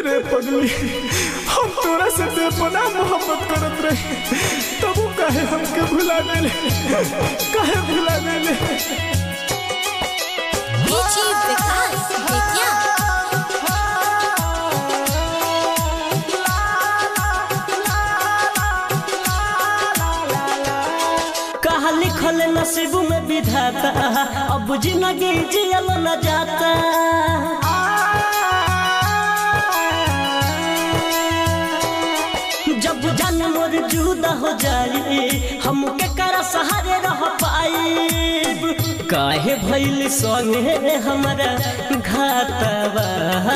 रे पगली हम तोरा से बेपना मोहब्बत करत रहे तब वो काहे हमके भुला देले काहे भुला देले डीजी विकास बेतिया कहा लिखल नसीब में विधाता अब जिंदगी जियल न जाता जब जान मोर जुदा हो जाए हम के कर सहारे रह पाई काहे भइल संगे हमारा घातवा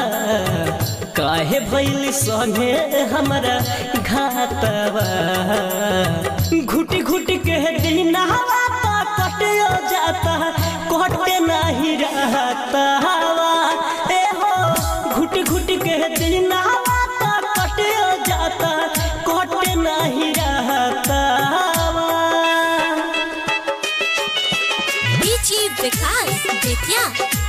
काहे भइल संगे हमारा घातवा घुटी घुटी के दिन हवा कटियो जाता कटे नहीं रहता हवा ए हो घुटी घुटी के दिन हवा कटियो जाता कटे नहीं रहता हवा डीजी विकास बेतिया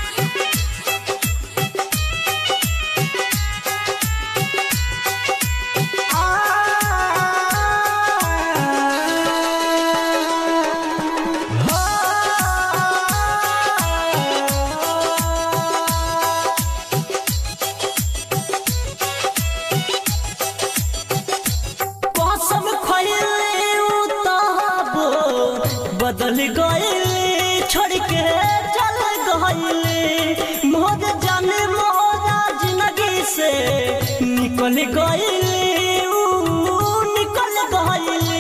कसम खइले उ तहबो बदल गइले छोड़ के चल गइले मोर जाने मोरा जिंदगी से निकल गइले उ निकल गइले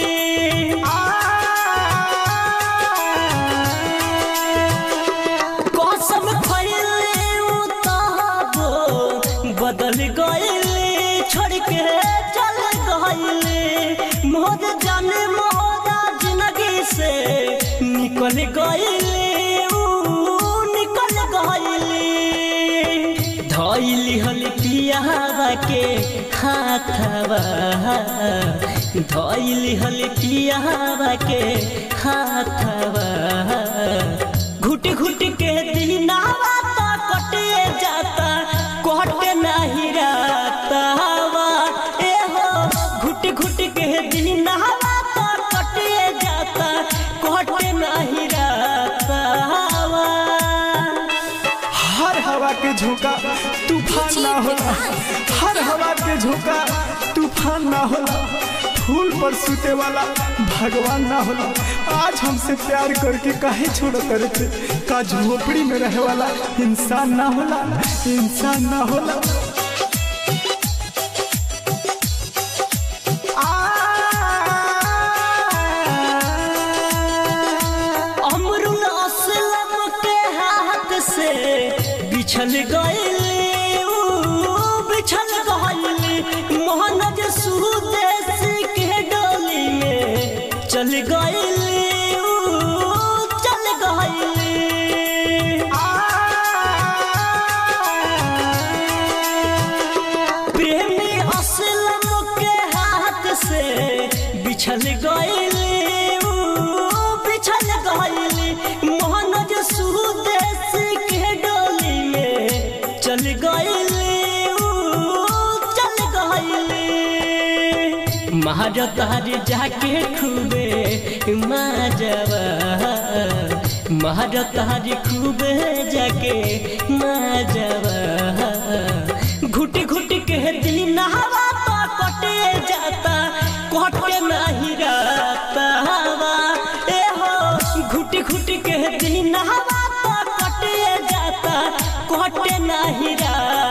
कसम खइले उ तहबो बदल गइले छोड़ के चल गइले मोर जाने मोरा जिंदगी से निकल गइले उ निकल गइले धइली हल पियावा के हाथवा धइली हल पियावा के हाथवा घुट घुट के दिनावा ता कटे जाता कटे नहीं रहता हवा ए हो घुट घुट के दिनावा ता कटे जाता कटे नहीं रहता हवा हर हवा के झोंका तूफान ना होला हर हवा के झोंका तूफान ना होला फूल पर सूते वाला भगवान ना होला आज हमसे प्यार करके काहे छोड़ करते का झोपड़ी में रहे वाला इंसान ना होला इंसान ना होला अमरुल असलम के हाथ से बिछल गइले ऊ बिछल गइले मोहनज सुदेश के डोली में चल गइले ऊ चल गइले प्रेमी असलम के हाथ से बिछल गइले ऊ बिछल गइले मोहनज सुदेश के डोली में चल गइले ऊ चल गइले महारतार जाके खूबे माजवा महारतार खूबे जाके माजवा घुट घुट के दिन हवा तो कटे जाता कटे नहीं रहता हवा ए हो घुट घुट के दिन हवा तो कटे जाता कटे नहीं रहता